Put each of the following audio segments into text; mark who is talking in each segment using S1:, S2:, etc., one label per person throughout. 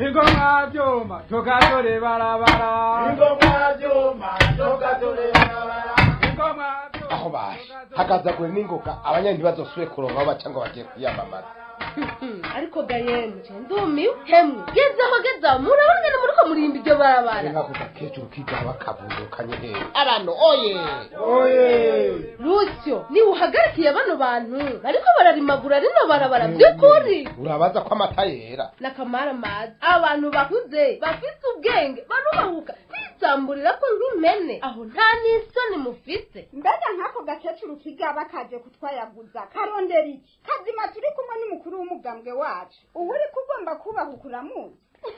S1: ingoma vyuma tugatore barabara
S2: ingoma vyuma tugatore barabara
S1: ingoma
S2: aho bashe hagazagure n'ingoga abanyani ntibazosubire kuronka aho baca ngo bagiye kwiyamamaza
S3: ariko gayemwe ndumiwe hemwe gezaho gezaho murabona ngene muriko murimba iryo barabara
S2: nkakuza kecuru kigaba bakavundukanye hehe abantu oye
S1: oye
S3: rusyo niwe uhagarikiye bano bantu bariko bararimagura rino barabara vy'ukuri
S2: urabaza ko amata yera
S3: nakamara mazi abantu bakuze bafise ubwenge barubahuka bisamburira ko nk'impene aho nta n'isoni mufise
S4: mbega nk'ako gakecuru kigaba kaje kutwayaguza karondera iki kazima turi kumwe n'umukuru w'umugambwe wacu ubu uri kugomba kubahuka uramuzi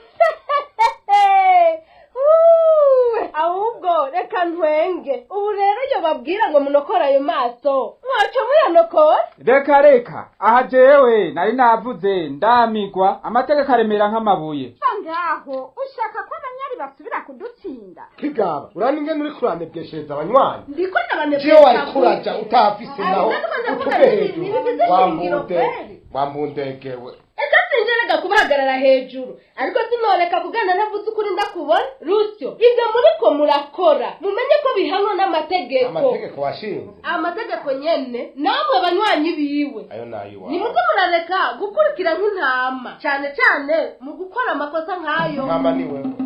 S3: Uwe, ahubwo reka ntwenge ubu rero iyo babwira ngo munokore ayo maso mwaco muyanokora
S1: reka reka aha jewe nari navuze ndamigwa amategeko aremera nk'amabuye
S4: ngaho ushaka ko abanyari basubira kudutsinda
S2: kigaba urani ingene uri kuranebweshereza abanywanyi
S3: ndiko
S2: jewe wari kuraja utahafise naho utuve hejuru wambunde
S3: kweli
S2: wambundegewe
S3: eka sinjerega kubahagarara hejuru ariko sinoreka kugana ntavuze ukuri ndakubona rusyo ibyo muriko murakora mumenye ko bihanwa n'amategeko
S2: amategeko washinze
S3: amategeko nyene namwe banywanyi biwe
S2: ayo nayiwa
S3: nimuze murareka gukurikira nk'intama cyane cyane mu gukora amakosa nk'ayo
S2: nkama ni wewe